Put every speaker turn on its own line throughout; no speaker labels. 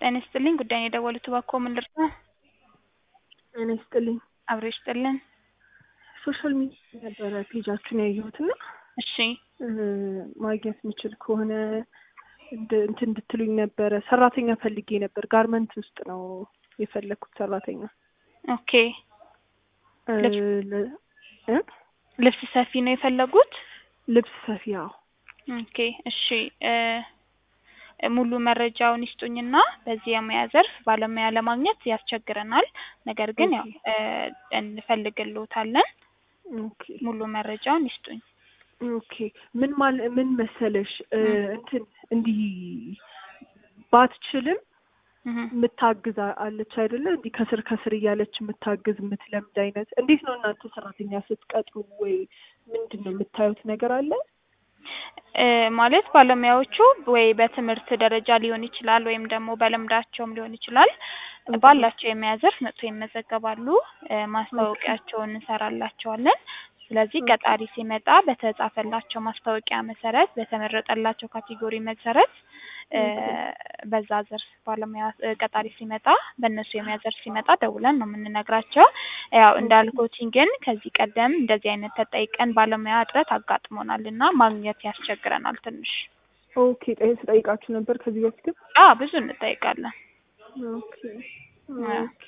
ጤና ይስጥልኝ ጉዳዩን የደወሉት እባክዎ ምን ልርዳ?
ጤና ይስጥልኝ።
አብሮ ይስጥልን።
ሶሻል ሚዲያ ነበረ ፔጃችሁን ያየሁት እና
እሺ
ማግኘት የምችል ከሆነ እንድ- እንትን እንድትሉኝ ነበረ። ሰራተኛ ፈልጌ ነበር። ጋርመንት ውስጥ ነው የፈለግኩት ሰራተኛ
ኦኬ
እ
ልብስ-
ለ- እ?
ልብስ ሰፊ ነው የፈለጉት?
ልብስ ሰፊ። አዎ
ኦኬ እሺ እ ሙሉ መረጃውን ይስጡኝና በዚህ የሙያ ዘርፍ ባለሙያ ለማግኘት ያስቸግረናል። ነገር ግን ያው እ እንፈልግልዎታለን።
ኦኬ
ሙሉ መረጃውን ይስጡኝ።
ኦኬ ምን ማል ምን መሰለሽ እ
እ።
እንትን እንዲህ ባትችልም
እህ
የምታግዝ አ- አለች አይደለ? እንዲህ ከስር ከስር እያለች የምታግዝ የምትለምድ አይነት። እንዴት ነው እናንተ ሰራተኛ ስትቀጥሩ ወይ ምንድን ነው የምታዩት ነገር አለ?
እ ማለት ባለሙያዎቹ ወይ በትምህርት ደረጃ ሊሆን ይችላል ወይም ደግሞ በልምዳቸውም ሊሆን ይችላል ባላቸው የሙያ ዘርፍ መጥተው ይመዘገባሉ። እ ማስታወቂያቸውን እንሰራላቸዋለን። ስለዚህ
ኦኬ።
ቀጣሪ ሲመጣ በተጻፈላቸው ማስታወቂያ መሰረት በተመረጠላቸው ካቴጎሪ መሰረት እ በዛ ዘርፍ ባለሙያ እ ቀጣሪ ሲመጣ በእነሱ የሙያ ዘርፍ ሲመጣ ደውለን ነው የምንነግራቸው። ያው እንዳልኩትኝ ግን ከዚህ ቀደም እንደዚህ አይነት ተጠይቀን ባለሙያ እጥረት አጋጥሞናል እና ማግኘት ያስቸግረናል ትንሽ።
ኦኬ ጠይ ስጠይቃችሁ ነበር ከዚህ በፊትም?
አ ብዙ እንጠይቃለን።
ኦኬ ኦኬ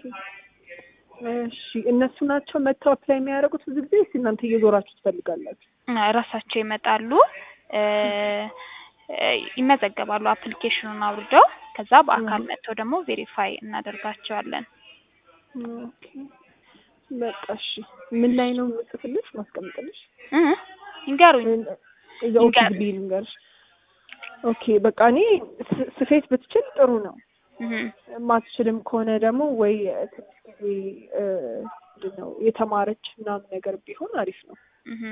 እሺ እነሱ ናቸው መጥተው አፕላይ የሚያደርጉት ብዙ ጊዜ ወይስ እናንተ እየዞራችሁ ትፈልጋላችሁ?
እ ራሳቸው ይመጣሉ እ እ ይመዘገባሉ አፕሊኬሽኑን አውርደው ከዛ በአካል
እህ።
መጥተው ደግሞ ቬሪፋይ እናደርጋቸዋለን።
ኦኬ በቃ እሺ ምን ላይ ነው የምጽፍልሽ ማስቀምጥልሽ?
እ ይንገሩኝ።
እዛ ኦኬ
ይንገር-
ግቢ ልንገርሽ። ኦኬ በቃ እኔ ስ- ስፌት ብትችል ጥሩ ነው።
እህ
ማትችልም ከሆነ ደግሞ ወይ ትንሽ ጊዜ እ ምንድን ነው የተማረች ምናምን ነገር ቢሆን አሪፍ ነው።
እህ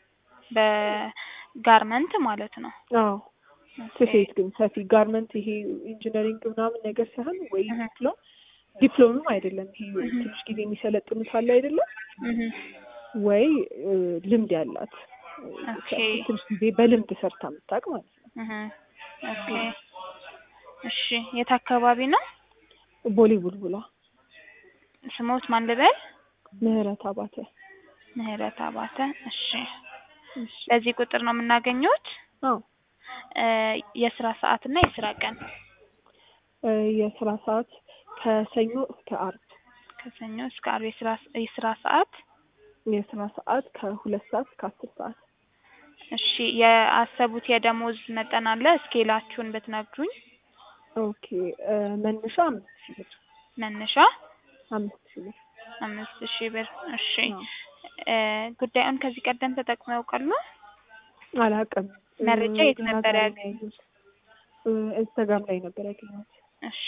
በጋርመንት ማለት ነው።
አዎ
ኦኬ።
ስፌት ግን ሰፊ ጋርመንት ይሄ ኢንጂነሪንግ ምናምን ነገር ሳይሆን ወይ
እህ
ዲፕሎም ዲፕሎምም አይደለም ይሄ
እህ
ትንሽ ጊዜ የሚሰለጥኑት አለ አይደለም
እህ
ወይ እ ልምድ ያላት
ኦኬ።
ትንሽ ጊዜ በልምድ ሰርታ የምታውቅ ማለት ነው።
እህ ኦኬ እሺ የት አካባቢ ነው?
ቦሌ ቡልቡላ
ስሞት ማን ልበል?
ምህረት አባተ።
ምህረት አባተ። እሺ
እሺ
በዚህ ቁጥር ነው የምናገኘውት?
አዎ
እ የስራ ሰዓት እና የስራ ቀን
እ የስራ ሰዓት ከሰኞ እስከ አርብ
ከሰኞ እስከ ዓርብ የስራ የስራ ሰዓት
የስራ ሰዓት ከሁለት ሰዓት እስከ አስር ሰዓት
እሺ የአሰቡት የደሞዝ መጠን አለ እስኬላችሁን ብትነግሩኝ
ኦኬ እ መነሻ አምስት ሺህ ብር
መነሻ
አምስት ሺህ ብር
አምስት ሺህ ብር እሺ
አዎ።
እ ጉዳዩን ከዚህ ቀደም ተጠቅመው ያውቃሉ
አላውቅም እ
መረጃ የት
ገና
ነበር
ዛሬ
ያገኙት?
ነው ያየሁት። እ ኢንስታግራም ላይ ነበር ያገኘሁት።
እሺ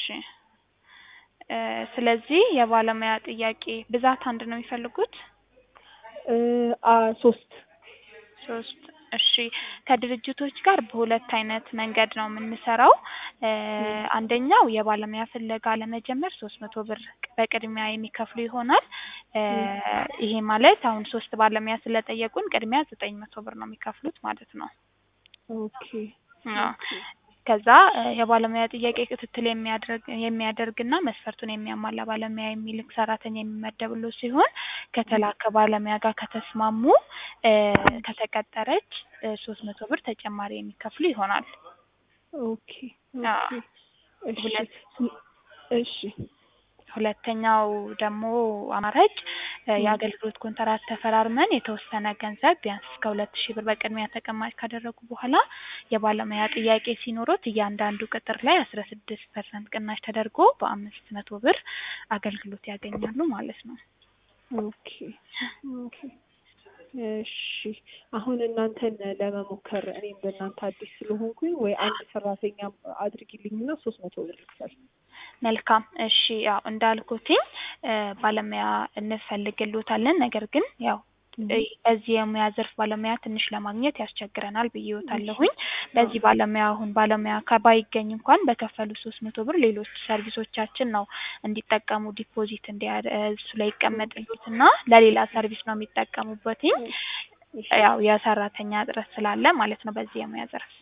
እ ስለዚህ የባለሙያ ጥያቄ ብዛት አንድ ነው የሚፈልጉት
እ አ ሶስት
ሶስት እሺ ከድርጅቶች ጋር በሁለት አይነት መንገድ ነው የምንሰራው እ አንደኛው የባለሙያ ፍለጋ ለመጀመር ሶስት መቶ ብር በቅድሚያ የሚከፍሉ ይሆናል እ ይሄ ማለት አሁን ሶስት ባለሙያ ስለጠየቁን ቅድሚያ ዘጠኝ መቶ ብር ነው የሚከፍሉት ማለት ነው
ኦኬ
አዎ ከዛ እ የባለሙያ ጥያቄ ክትትል የሚያደርግ የሚያደርግና መስፈርቱን የሚያሟላ ባለሙያ የሚልክ ሰራተኛ የሚመደብልዎ ሲሆን ከተላከ ባለሙያ ጋር ከተስማሙ እ ከተቀጠረች እ ሶስት መቶ ብር ተጨማሪ የሚከፍሉ ይሆናል።
ኦኬ
አዎ
ኦኬ እሺ
ሁለት
እሺ
ሁለተኛው ደግሞ አማራጭ እ
ም።
የአገልግሎት ኮንትራት ተፈራርመን የተወሰነ ገንዘብ ቢያንስ እስከ ሁለት ሺህ ብር በቅድሚያ ተቀማጭ ካደረጉ በኋላ የባለሙያ ጥያቄ ሲኖሮት እያንዳንዱ ቅጥር ላይ አስራ ስድስት ፐርሰንት ቅናሽ ተደርጎ በአምስት መቶ ብር አገልግሎት ያገኛሉ ማለት ነው።
ኦኬ ኦኬ እሺ አሁን እናንተን ለመሞከር እኔም በእናንተ አዲስ ስለሆንኩኝ ወይ አንድ ሰራተኛ አድርጊልኝና ሶስት መቶ ብር ልክፈል።
መልካም እሺ ያው እንዳልኩትኝ እ ባለሙያ እንፈልግልዎታለን ነገር ግን ያው እ በዚህ የሙያ ዘርፍ ባለሙያ ትንሽ ለማግኘት ያስቸግረናል ብዬዎታለሁኝ። በዚህ ባለሙያ አሁን ባለሙያ ከ ባይገኝ እንኳን በከፈሉ ሶስት መቶ ብር ሌሎች ሰርቪሶቻችን ነው እንዲጠቀሙ ዲፖዚት እንዲያደ እሱ ላይ ይቀመጥልዎትና ለሌላ ሰርቪስ ነው የሚጠቀሙበትኝ። ያው የሰራተኛ እጥረት ስላለ ማለት ነው በዚህ የሙያ ዘርፍ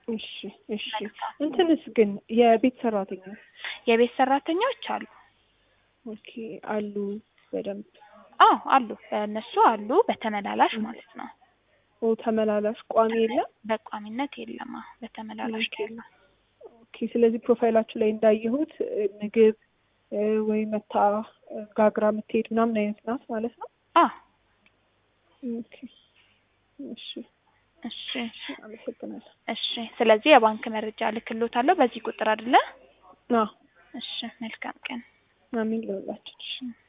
እሺ እሺ። እንትንስ ግን የቤት ሰራተኛ
የቤት ሰራተኞች አሉ።
ኦኬ አሉ በደንብ
አዎ አሉ፣ እነሱ አሉ በተመላላሽ ማለት ነው።
ኦ ተመላላሽ ቋሚ የለም።
በቋሚነት የለም። አዎ በተመላላሽ ነው ያለው።
ኦኬ ስለዚህ ፕሮፋይላችሁ ላይ እንዳየሁት እ፣ ምግብ እ፣ ወይ መታ እ፣ ጋግራ የምትሄድ ምናምን አይነት ናት ማለት ነው።
አዎ
ኦኬ እሺ
እሺ
አመሰግናለሁ።
እሺ። ስለዚህ የባንክ መረጃ ልክሎታለሁ በዚህ ቁጥር አይደለ?
አዎ
እሺ መልካም ቀን።
አሚን ለሁላችን።
እሺ